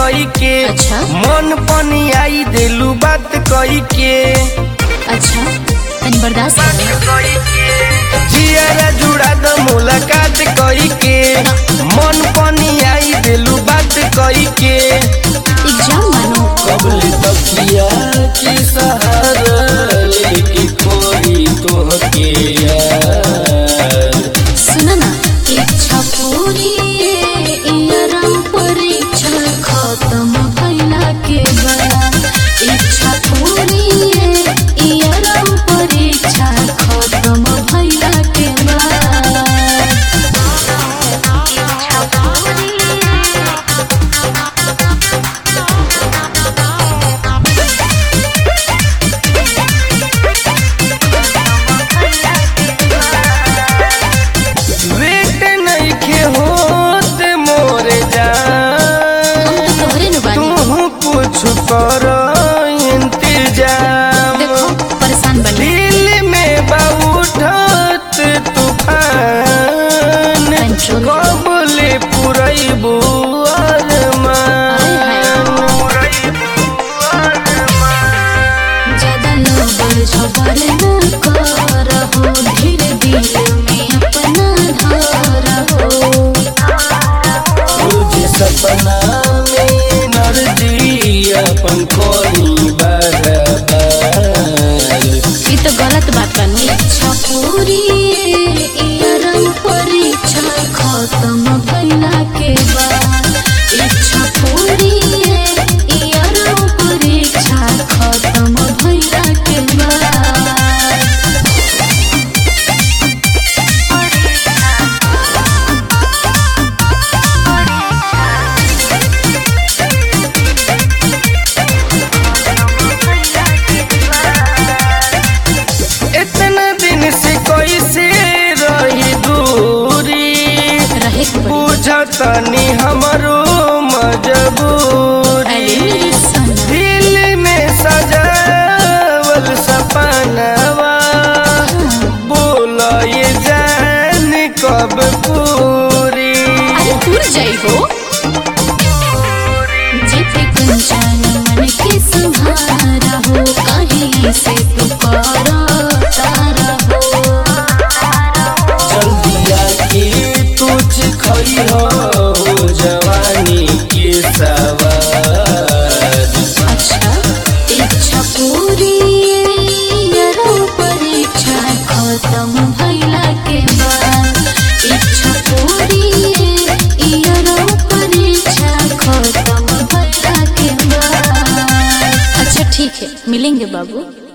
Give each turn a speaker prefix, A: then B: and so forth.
A: कई के
B: अच्छा।
A: मन पनी आई दिलू बात कई के
B: अच्छा तनी बर्दाश्त करो
A: जियारा जुड़ा द मुलाकात कई के मन पनी आई दिलू बात कई के
B: एग्जाम मानो
A: कबल तकिया के सहारा लेके कोई तोहके यार
B: सुन ना इच्छा पूरी इयरम परीक्षा खत्म भइला के बाद इच्छा पूरी इयरम परीक्षा खत्म भइला के बाद इच्छा पूरी
A: वेट नइखे होत मोरे जान
B: हम तो तोहरे नु बानी
A: तू कुछ कर इंतजाम
B: देखो परेशान बनी
A: दिल में बाउठत तूफान
B: कंट्रोल
A: कबले पुरैबू
B: ज्यादा लोग झबर न करहो धीरे धीरे में अपना धरहो
A: रोज सपना में नरजी अपन कोई बरबार
B: ये तो गलत बात बानी इच्छा पूरी इयरम परीक्षा खत्म भइला के बाद इच्छा पूरी इयरम परीक्षा खत्म भइला के बाद
A: इतना दिन से कैसे रही दूरी
B: रहे के पड़ी
A: बुझतनी हमरो मजबूरी
B: अरे मेरी सना
A: दिल में सजावल सपनवा बोल ये जान कब पूरी
B: अरे दूर जाई हो जेते कंचन मन के संहारा हो कहीं से तू करो तारा हो
A: जल्दी आके तुझ खई हो जवानी के सवार
B: अच्छा इच्छा पूरी यारो परीक्षा खत्म भइला के बाद इच्छा पूरी यारो परीक्षा खत्म भइला के बाद अच्छा ठीक है मिलेंगे बाबू